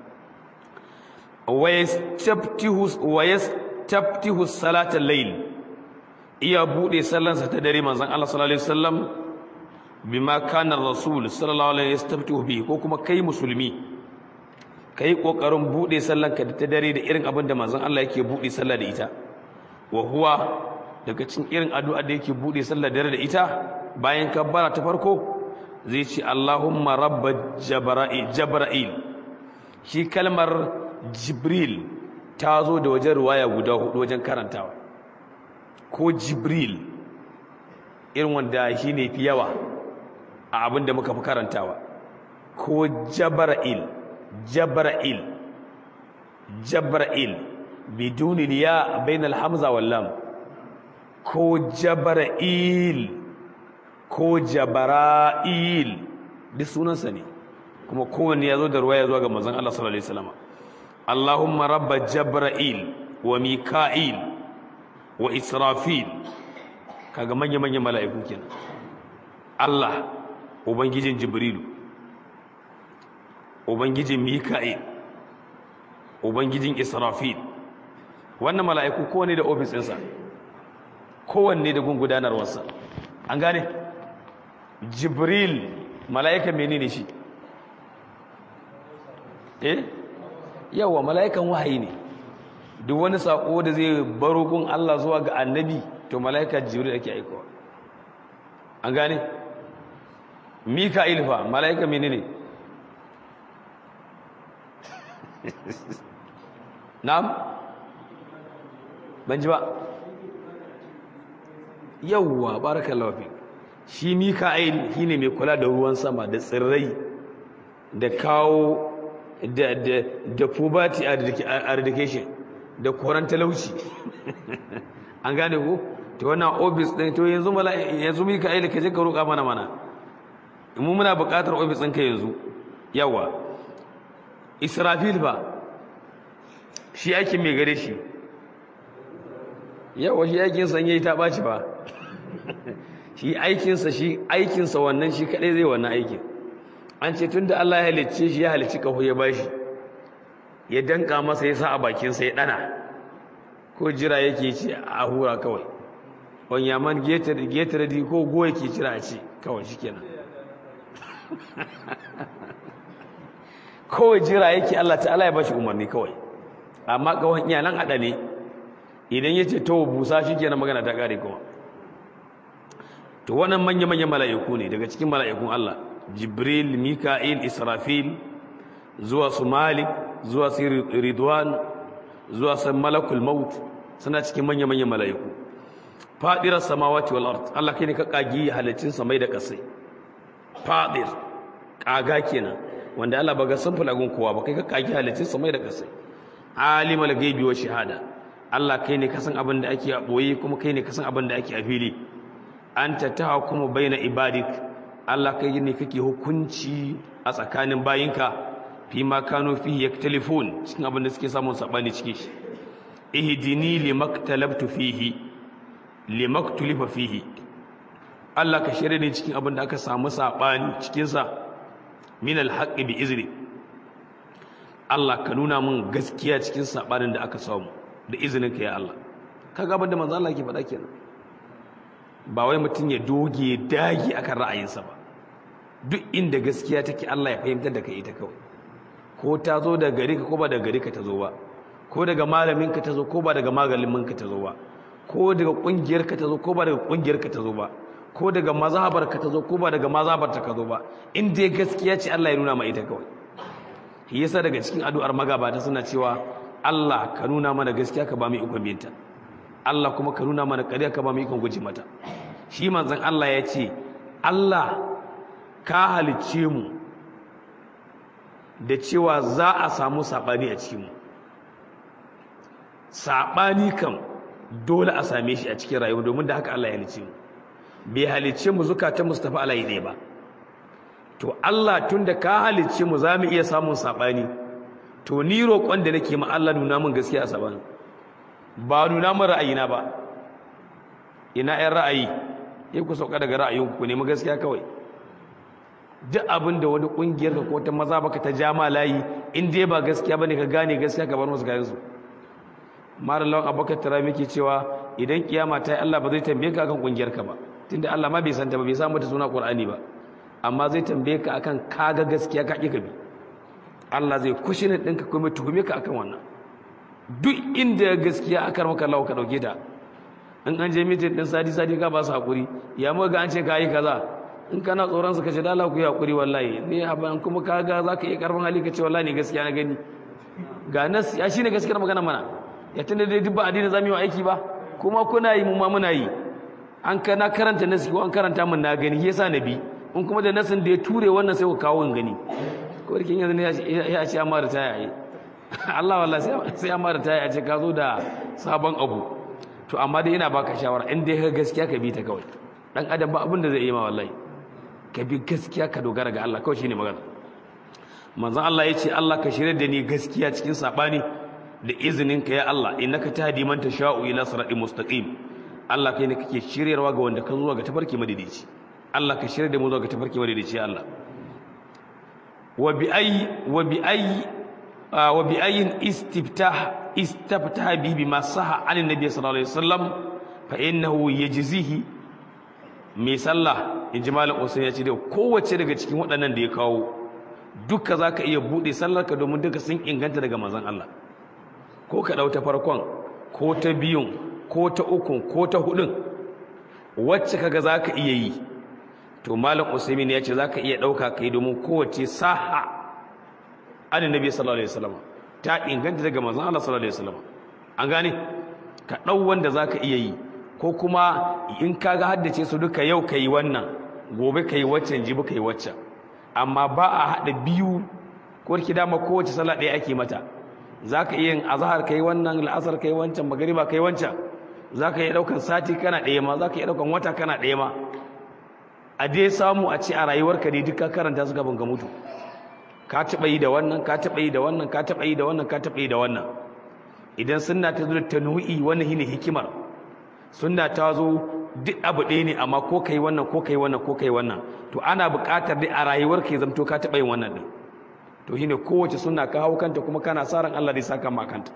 wa yastaftihu salatal layl iya bude sallansa ta dare manzon Allah sallallahu alaihi wasallam bima kana rasul sallallahu alaihi yastaftihu bi ko kuma kai musulmi kai kokarin bude sallanka ta dare da irin abin da manzon Allah yake bude sallah da ita wa huwa daga cikin irin addu'a da yake bude sallah dare da ita bayan kabbara ta farko zai ce Allahumma rabb jabra'il jabra'il shi kalmar jibril ta zo da wajen ruwaya guda hudu wajen karantawa ko jibril irin wanda shi ne fi yawa a abin da muka fi karantawa ko jabra'il jabra'il jabra'il bidunil ya bainal hamza wal lam ko jabra'il ko jabara'il duk sunansa ne kuma kowanne ya zo da ruwaya zuwa ga manzon Allah sallallahu alaihi wasallam Allahumma rabba jabra'il wa mika'il wa israfil kaga manya-manyan mala'iku kenan Allah ubangijin jibrilu ubangijin mika'il ubangijin israfil wannan mala'iku kowanne da ofis ɗinsa kowanne da gungudanarwarsa an gane jibril mala'ika menene shi eh yawa mala'ikan wahayi ne duk wani sako da zai baro gun Allah zuwa ga annabi to mala'ika jibril ake aikowa an gane mika'il fa mala'ika menene na'am ban ji ba yawwa barakallahu fi shi mika'il shine mai kula da ruwan sama da tsirrai da kawo da da da poverty eradication da koran talauci an gane ko to wannan office din to yanzu mala yanzu mika'il ka je ka roƙa mana mana mu muna buƙatar office ɗinka yanzu yawa israfil ba shi aikin mai gare shi yawa shi aikin sanye ta ɓaci ba shi aikinsa shi aikinsa wannan shi kaɗai zai wannan aikin an ce tun da Allah ya halicce shi ya halicci kaho ya bashi ya danka masa ya sa a bakinsa ya ɗana ko jira yake ci a hura kawai wani yaman getare di ko goya ke jira a ci kawai shi kenan kawai jira yake Allah ta'ala ya bashi umarni kawai amma kawai iyalan haɗa ne idan ya ce to busa shi kenan magana ta ƙare kuma to wannan manya-manyan mala'iku ne daga cikin mala'ikun Allah jibril mika'il israfil zuwa su malik zuwa su ridwan zuwa su malakul maut suna cikin manya-manyan mala'iku fadirar samawati wal ard Allah kai ne ka kagi halittun samai da kasai fadir kaga kenan wanda Allah ba ga samfur agun kowa ba kai ka kagi halittun samai da kasai alimul gaibi wa shahada Allah kai ne ka san abin da ake a boye kuma kai ne ka san abin da ake a fili anta tahkumu baina ibadik Allah kai ne kake hukunci a tsakanin bayinka fi ma kanu fihi yaktalifun cikin abin da suke samun sabani ciki shi ihdini limaktalabtu fihi limaktulifa fihi Allah ka shirye ne cikin abin da aka samu sabani cikin sa min alhaqqi bi izni Allah ka nuna min gaskiya cikin sabanin da aka samu da izinin ka ya Allah kaga abin da manzo Allah ke faɗa kenan ba wai mutum ya doge dagi akan ra'ayinsa ba duk inda gaskiya take Allah ya fahimtar da kai ita kawai ko ta zo daga gari ka ko ba daga gari ka ta zo ba ko daga malamin ka ta zo ko ba daga malamin ka ta zo ba ko daga kungiyar ka ta zo ko ba daga kungiyar ka ta zo ba ko daga mazhabar ka ta zo ko ba daga mazhabar ta ka zo ba in dai gaskiya ce Allah ya nuna ma ita kawai shi yasa daga cikin addu'ar magabata suna cewa Allah ka nuna mana gaskiya ka ba mu ikon binta Allah kuma ka nuna mana ƙarya ka ba mu ikon guji mata shi manzon Allah ya ce Allah ka halicce mu da cewa za a samu saɓani a cikinmu saɓani kam dole a same shi a cikin rayuwa domin da haka Allah ya halicce mu bai halicce mu zukatan mu su tafi alayi ɗaya ba to Allah tun da ka halicce mu za mu iya samun saɓani to ni roƙon da nake ma Allah nuna min gaskiya a saɓani ba nuna min ra'ayina ba ina 'yan ra'ayi ya ku sauka daga ra'ayinku ku nemi gaskiya kawai duk abin da wani kungiyar ka ko ta maza baka ta jama layi in dai ba gaskiya bane ka gane gaskiya ka bar musu gayan su mara lawan abubakar tara miki cewa idan kiyama ta yi Allah ba zai tambaye ka akan kungiyar ka ba tunda Allah ma bai santa ba bai samu ta suna Qur'ani ba amma zai tambaye ka akan kaga gaskiya ka kika bi Allah zai kushine ɗinka kuma tuhume ka akan wannan duk inda gaskiya aka maka Allah ka dauke ta in an je mitin din sadi sadi ka ba su hakuri ya mu ga an ce kai kaza in kana tsoron su kace da Allah ku yi hakuri wallahi ni aban kuma kaga zaka iya karfin hali kace wallahi ne gaskiya na gani ga nas ya shine gaskiyar magana mana ya tunda dai duk ba addini zamu yi aiki ba kuma kuna yi mu ma muna yi an kana karanta nasi ko an karanta mun na gani yasa nabi in kuma da nasin da ya ture wannan sai ku kawo gani ko rikin yanzu ne ya ce amma da taya yi Allah wallahi sai amma da taya ce ka zo da sabon abu to amma dai ina baka shawara in dai ka gaskiya ka bi ta kawai dan adam ba abin da zai yi ma wallahi ka bi gaskiya ka dogara ga Allah kawai shine magana manzon Allah yace Allah ka shirye da ni gaskiya cikin sabani da izinin ka ya Allah innaka tahdi man tasha'u ila siratin mustaqim Allah kai ne kake shiryarwa ga wanda ka zuwa ga tafarki madidici Allah ka shirye da mu zuwa ga tafarki madidici ya Allah wa bi ayi wa bi ayi wa bi ayin istiftah istaftah bi bima saha an nabi sallallahu alaihi wasallam fa innahu yajzihi mai sallah in ji malam usain ya ce da kowace daga cikin waɗannan da ya kawo duka za ka iya buɗe sallarka domin duka sun inganta daga mazan Allah ko ka ɗau ta farkon ko ta biyun ko ta ukun ko ta hudun wacce kaga za ka iya yi to malam usaimin ya ce zaka iya dauka kai domin kowace saha annabi sallallahu alaihi wasallam ta inganta daga manzon Allah sallallahu alaihi wasallam an gane ka dau wanda zaka iya yi ko kuma in kaga haddace su duka yau kai wannan gobe kai waccan jibi kai waccan amma ba a hada biyu ko ki dama kowace sallah ɗaya ake mata zaka iya yin azhar kai wannan al'asar kai wancan magriba kai wancan zaka iya daukan sati kana ɗaya ma zaka iya daukan wata kana ɗaya ma a dai samu a ce a rayuwarka ne duka karanta su gaban ga mutu ka taɓa yi da wannan ka taɓa yi da wannan ka taɓa yi da wannan ka taɓa yi da wannan idan sunna ta zo da tanu'i wannan shine hikimar sunna ta zo duk abu ɗaya ne amma ko kai wannan ko kai wannan ko kai wannan to ana buƙatar dai a rayuwar ka zamto ka taɓa yin wannan din to shine kowace sunna ka hau kanta kuma kana sa ran Allah zai saka ma kanta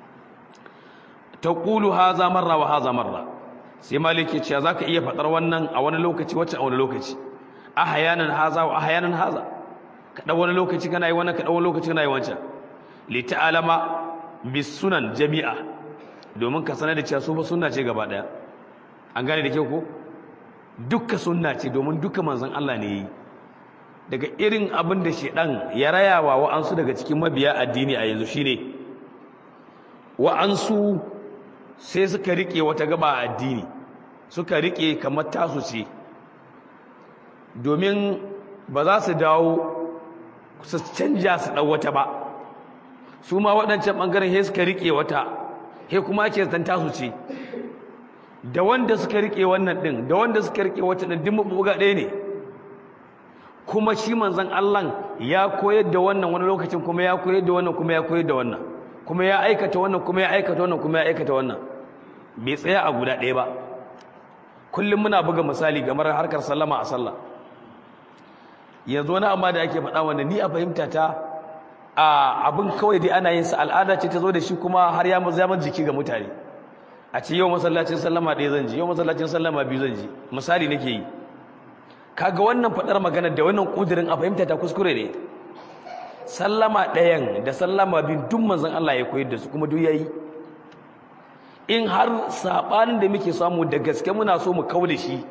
taqulu haza marra wa haza marra sai maliki ce zaka iya faɗar wannan a wani lokaci wacce a wani lokaci ahyanan haza wa ahyanan haza kaɗan wani lokaci kana yi wannan kaɗan wani lokaci kana yi wancan lita'alama bis sunan jami'a domin ka sanar da cewa su ba sunna ce gaba ɗaya an gane da kyau ko dukka sunna ce domin duka manzon Allah ne yi daga irin abin da shedan ya rayawa wa'ansu daga cikin mabiya addini a yanzu shine wa'ansu sai suka rike wata gaba a addini suka rike kamar tasu ce domin ba za su dawo su canja su ɗau wata ba su ma waɗancan ɓangaren he suka riƙe wata he kuma ake zanta su ce da wanda suka riƙe wannan ɗin da wanda suka riƙe wata ɗin duk mabuga ɗaya ne kuma shi manzan Allah ya koyar da wannan wani lokacin kuma ya koyar da wannan kuma ya koyar da wannan kuma ya aikata wannan kuma ya aikata wannan kuma ya aikata wannan bai tsaya a guda ɗaya ba kullum muna buga misali game da harkar sallama a sallah yanzu wani amma da ake faɗa wanda ni a fahimta ta a abin kawai dai ana yin sa al'ada ce ta zo da shi kuma har ya zama jiki ga mutane a ce yau masallacin sallama ɗaya zan ji yau masallacin sallama biyu zan ji misali nake yi kaga wannan faɗar magana da wannan ƙudurin a fahimta ta kuskure ne sallama ɗayan da sallama biyu duk manzon Allah ya koyar da su kuma duk yayi in har saɓanin da muke samu da gaske muna so mu kau da shi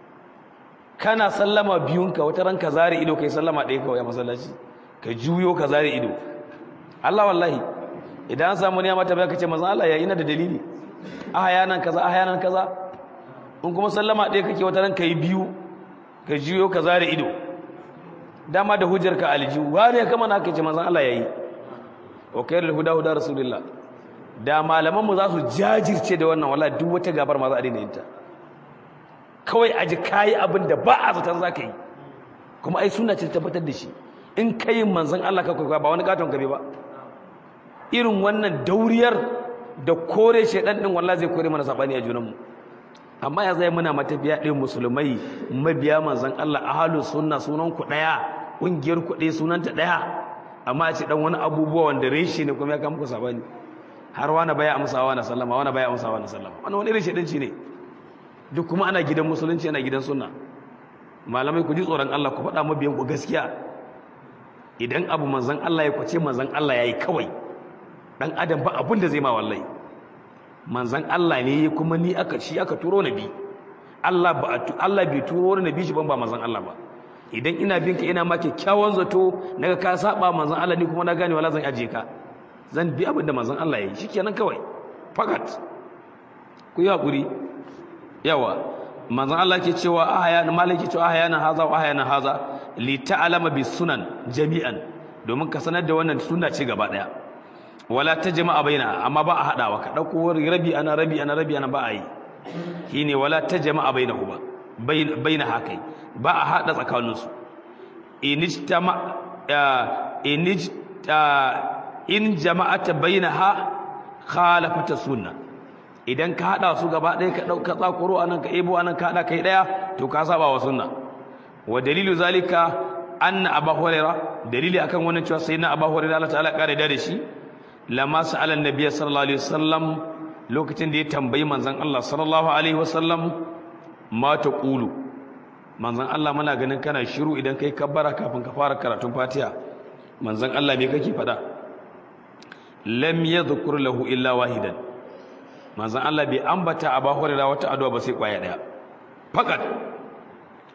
kana sallama biyunka wata ranka zare ido kai sallama ɗaya kawai a masallaci ka juyo ka zare ido Allah wallahi idan an samu niyama ta baka ce manzon Allah ya ina da dalili a hayanan kaza a hayanan kaza in kuma sallama ɗaya kake wata ranka yi biyu ka juyo ka zare ido dama da hujjar ka aljihu wani ya kama na ka ce manzon Allah yayi wa khairul huda huda rasulullah da malaman mu za su jajirce da wannan wallahi duk wata gabar ma za a daina yin ta kawai aji kayi abin da ba a zaton za ka yi kuma ai suna ce tabbatar da shi in ka yi manzan Allah ka kwaikwaya ba wani katon gabe ba irin wannan dauriyar da kore shaidan din wallah zai kore mana sabani a junanmu amma ya zai muna matafiya ɗin musulmai mabiya manzan Allah ahalus sunna sunan ku ɗaya ƙungiyar ku ɗaya sunanta ɗaya amma a ce dan wani abubuwa wanda reshe ne kuma ya kama ku sabani har wani baya amsa wani sallama wani baya amsa wani sallama wani wani irin shaidanci ne duk kuma ana gidan musulunci ana gidan sunna malamai ku ji tsoron Allah ku faɗa mabiyan ku gaskiya idan abu manzon Allah ya kwace manzon Allah yayi kawai dan adam ba abin da zai ma wallahi manzon Allah ne kuma ni aka shi aka turo nabi Allah ba Allah bai turo wani nabi shi ban ba manzon Allah ba idan ina bin ka ina ma kyakkyawan zato naga ka saba manzon Allah ni kuma na gane wala zan aje ka zan bi abin da manzon Allah yayi shikenan kawai fakat ku yi hakuri yawa manzon Allah ke cewa ahayana malaki cewa ahayana haza wa ahayana haza li ta'lama bis sunan jami'an domin ka sanar da wannan sunna ce gaba daya wala tajma'a baina amma ba a hadawa ka dauko rabi ana rabi ana rabi ana ba a yi shine wala tajma'a bainahu ba baina hakai ba a hada tsakanin su inijtama inijta in jama'ata bainaha khalafata sunnah idan ka hada su gaba ɗaya ka ɗauka tsakuro anan ka ebo anan ka hada kai ɗaya to ka saba wa sunna wa dalilu zalika anna abu huraira dalili akan wannan cewa sayyidina abu huraira Allah ta'ala kare da shi lamma sa'ala annabi sallallahu alaihi wasallam lokacin da ya tambayi manzon Allah sallallahu alaihi wasallam ma taqulu manzon Allah muna ganin kana shiru idan kai kabbara kafin ka fara karatun Fatiha manzon Allah me kake faɗa lam yadhkur lahu illa wahidan manzan Allah bai ambata a ba horira wata addu'a ba sai kwaya daya fakat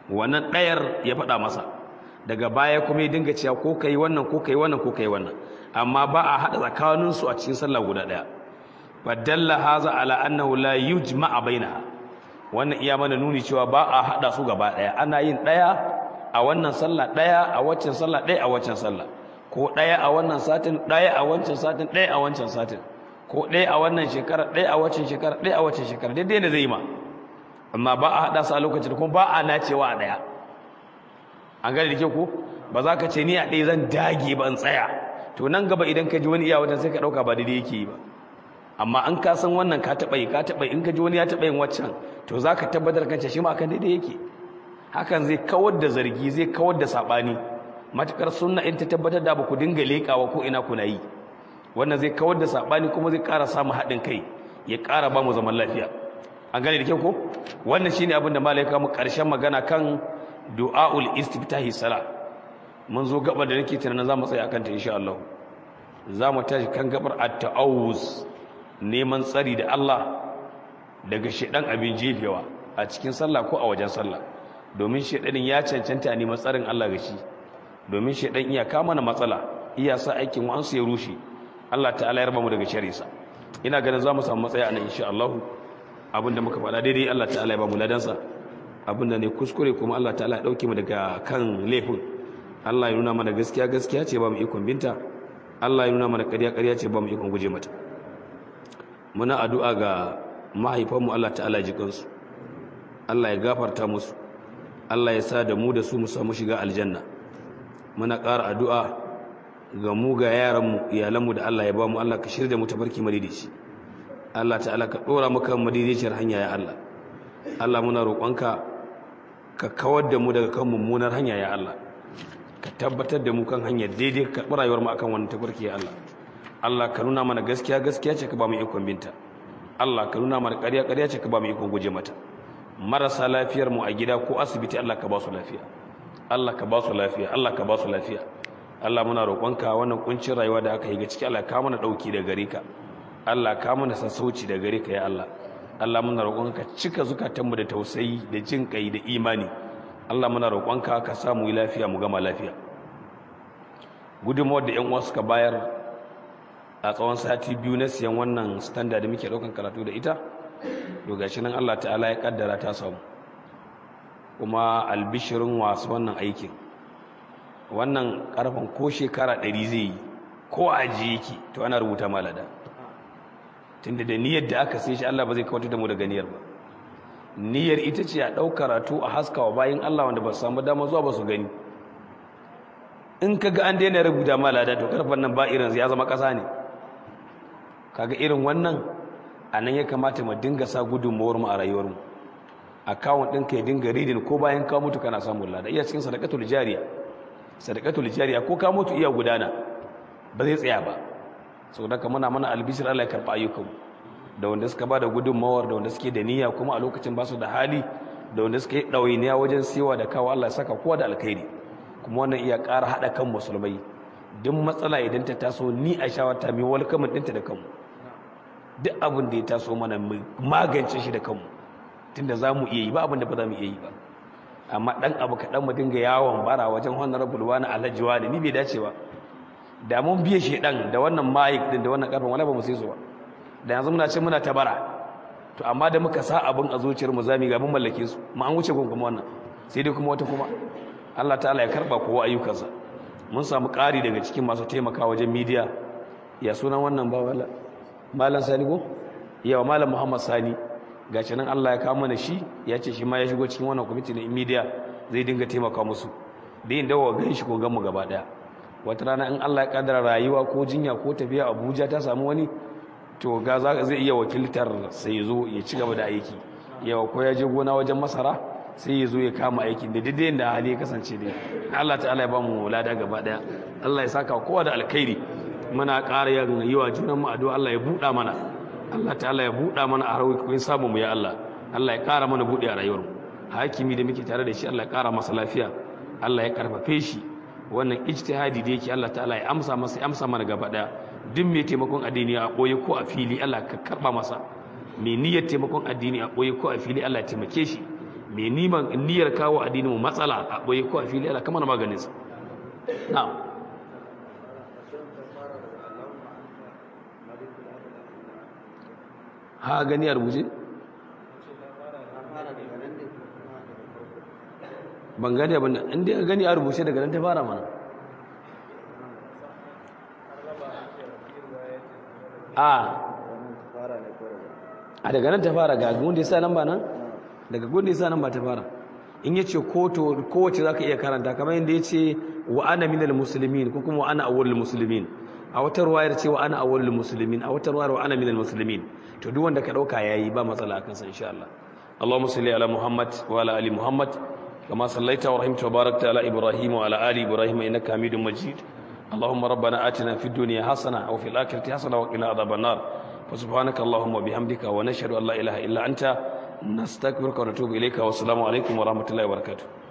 wannan ɗayar ya faɗa masa daga baya kuma ya dinga cewa ko kai wannan ko kai wannan ko kai wannan amma ba a haɗa tsakaninsu a cikin sallah guda ɗaya fadalla haza ala annahu la yujma'a bainaha wannan iya mana nuni cewa ba a haɗa su gaba ɗaya ana yin ɗaya a wannan sallah ɗaya a waccan sallah ɗaya a waccan sallah ko ɗaya a wannan satin ɗaya a wancan satin ɗaya a wancan satin ko ɗaya a wannan shekara ɗaya a waccan shekara ɗaya a waccan shekara daidai da zai yi ma amma ba a haɗa su a lokacin kuma ba a nacewa a ɗaya an gane da ke ko ba za ka ce ni a ɗaya zan dage ba in tsaya to nan gaba idan ka ji wani iya wajen sai ka ɗauka ba daidai yake yi ba amma an ka san wannan ka taɓa yi ka taɓa yi in ka ji wani ya taɓa yin waccan to za ka tabbatar kan shi ma akan daidai yake hakan zai kawar da zargi zai kawar da saɓani matuƙar sunna in ta tabbatar da ba ku dinga leƙawa ko ina kuna yi wannan zai kawar da saɓani kuma zai ƙara samun haɗin kai ya ƙara ba mu zaman lafiya an gane da kyau ko wannan shine abin da malai mu ƙarshen magana kan du'aul istiftahi sala mun zo gabar da nake tunanin za mu tsaya akan ta insha Allah za mu tashi kan gabar at-ta'awuz neman tsari da Allah daga shedan abin jefewa a cikin sallah ko a wajen sallah domin shedanin ya cancanta a neman tsarin Allah ga shi domin shedan iya kama na matsala iya sa aikin wa'ansu ya rushe Allah ta'ala ya raba mu daga sharisa ina ganin za mu samu matsaya nan insha Allah abinda muka faɗa daidai Allah ta'ala ya ba mu ladansa abinda ne kuskure kuma Allah ta'ala ya dauke mu daga kan laifin Allah ya nuna mana gaskiya gaskiya ce ba mu ikon binta Allah ya nuna mana ƙarya ƙarya ce ba mu ikon guje mata muna addu'a ga mahaifanmu Allah ta'ala ji kansu Allah ya gafarta musu Allah ya sa da mu da su mu samu shiga aljanna muna ƙara addu'a ga mu ga yaranmu iyalanmu da Allah ya ba mu Allah ka shirya mu tabarki madidici Allah ta'ala ka ɗora mu kan madidiciyar hanya ya Allah Allah muna roƙonka ka kawar da mu daga kan mummunar hanya ya Allah ka tabbatar da mu kan hanyar daidai ka rayuwar mu akan wannan tabarki ya Allah Allah ka nuna mana gaskiya gaskiya ce ka ba mu ikon binta Allah ka nuna mana ƙarya ƙarya ce ka ba mu ikon guje mata marasa lafiyar mu a gida ko asibiti Allah ka ba su lafiya Allah ka ba su lafiya Allah ka ba su lafiya Allah muna roƙonka wannan kuncin rayuwa da aka yi ga ciki Allah ka mana dauki da gare ka Allah ka mana sassauci da gare ka ya Allah Allah muna roƙonka cika zukatanmu da tausayi da jin kai da imani Allah muna roƙonka ka samu lafiya mu gama lafiya gudunmawar da yan uwa suka bayar a tsawon sati biyu na siyan wannan standard da muke ɗaukan karatu da ita to gashi nan Allah ta'ala ya kaddara ta samu kuma albishirin wasu wannan aikin wannan karfan ko shekara ɗari zai yi ko aji yake to ana rubuta malada tunda da niyyar da aka sai shi Allah ba zai kawatar da mu daga niyyar ba niyyar ita ce a ɗau karatu a haskawa bayan Allah wanda ba su samu dama zuwa ba su gani in ka ga an daina rubuta malada to karfan nan ba irin ya zama ƙasa ne kaga irin wannan a nan ya kamata mu dinga sa gudunmuwar mu a rayuwar mu akawun ɗinka ya dinga ridin ko bayan ka mutu kana samun lada iya cikin sadakatul jariya sadakatul jariya ko ka mutu iya gudana ba zai tsaya ba saboda ka muna mana albishir Allah ya karɓa ayyukan da wanda suka ba da gudunmawar da wanda suke da niyya kuma a lokacin ba su da hali da wanda suka yi ɗawainiya wajen siwa da kawo Allah ya saka kowa da alkhairi kuma wannan iya ƙara haɗa kan musulmai duk matsala idan ta taso ni a shawarta mai walkamin ɗinta da kanmu duk abin da ya taso mana magance shi da kanmu tunda za mu iya yi ba abin da ba za mu iya yi ba amma ɗan abu kaɗan mu dinga yawon bara wajen honorable wani alhaji wani ni bai dace ba da mun biye shi ɗan da wannan mayik din da wannan ƙarfin wala ba mu sai su ba da yanzu muna ce muna ta bara to amma da muka sa abin a zuciyar mu zami ga mun mallake su mu an wuce gun kuma wannan sai dai kuma wata kuma Allah ta'ala ya karba kowa ayyukansa mun samu ƙari daga cikin masu taimaka wajen midiya ya sunan wannan ba wala malam sani ko yawa malam muhammad sani gashi nan Allah ya kawo mana shi ya ce shi ma ya shigo cikin wannan kwamiti na media zai dinga taimaka musu da yin dawo gan shi ko gan mu gaba daya wata rana in Allah ya kaddara rayuwa ko jinya ko tafiya Abuja ta samu wani to ga zai iya wakiltar sai ya zo ya ci gaba da aiki yawa ko ya je gona wajen masara sai ya zo ya kama aikin da daidai da hali ya kasance dai Allah ta'ala ya ba mu lada gaba daya Allah ya saka kowa da alkhairi muna ƙara yin yi wa junan mu addu'a Allah ya buɗa mana Allah ta'ala ya buɗa mana a harkokin samu mu ya Allah Allah ya ƙara mana buɗe a rayuwar mu hakimi da muke tare da shi Allah ya ƙara masa lafiya Allah ya karfafe shi wannan ijtihadi da yake Allah ta'ala ya amsa masa ya amsa mana gaba daya duk mai taimakon addini a ɓoye ko a fili Allah ka karɓa masa mai niyyar taimakon addini a ɓoye ko a fili Allah ya taimake shi mai niman niyyar kawo addinin mu matsala a boye ko a fili Allah kamar maganin sa na'am ha gani a rubuce ban gani abin da inda ya gani a rubuce daga nan ta fara mana a a daga nan ta fara ga wanda ya sa nan ba nan daga wanda ya sa nan ba ta fara in ya ce kowace za ka iya karanta kamar yadda ya ce wa ana minal musulmin ko kuma wa ana awwalul musulmin a wata ruwayar ce wa ana awwalul musulmin a wata ruwayar wa ana minal musulmin to duk wanda ka dauka yayi ba matsala akan sa insha Allah Allahumma salli ala Muhammad wa ala ali Muhammad kama sallaita wa rahimta wa barakta ala Ibrahim wa ala ali Ibrahim innaka Hamidum Majid اللهم ربنا آتنا في الدنيا حسنة وفي الآخرة حسنة وقنا عذاب النار فسبحانك اللهم وبحمدك ونشهد أن لا إله إلا أنت نستغفرك ونتوب إليك والسلام عليكم ورحمة الله وبركاته